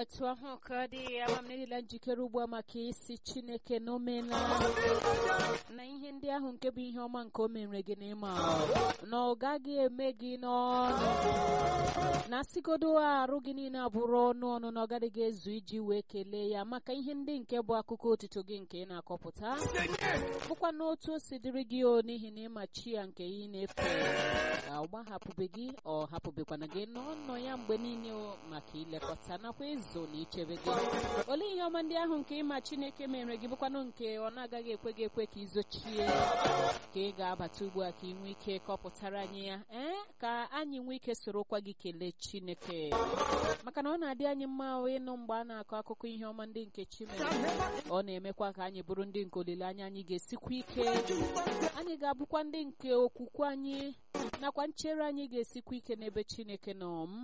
otu ahụ ka ọ dị ama m niile njikere ugbu a maka isi chineke n'omena na ihe ndị ahụ nke bụ ihe ọma nke o mere gị n'ịma na ọ gaghị eme gị n'ọnụ na asịgodo arụ gị niile abụrụ ọnụ ọnụ na ọ gaghị ezu iji wee kelee ya maka ihe ndị nke bụ akụkọ otito gị nke ị na-akọpụta bụkwa n'otu o si dịrị gị o n'ihi na ịma chi ya nke ị na-efe ọ gbahapụbe gị ọ hapụbekwana gị n'ọnọ ya mgbe niile maka ilekọta nakwa ịzụ na ichebe gị olee ihe ọma ndị ahụ nke ịma chineke mere gị bụkwanụ nke ọ na-agaghị ekwe gị ekwe ka izochie ka ị ga-abata ugbu a ka ị nwee ike kọpụtara anyị ya ee ka anyị nwee ike sorokwa gị kelee chineke maka na ọ na-adị anyị mma ịnụ mgbe a na-akọ akụkọ ihe ọma ndị nke chi mere ọ na-emekwa ka anyị bụrụ ndị nke olileanya anyị ga-esikwa ike anyị ga-abụkwa ndị nke okwukwe anyị nakwa nchere anyị ga-esikwa ike n'ebe chineke nọ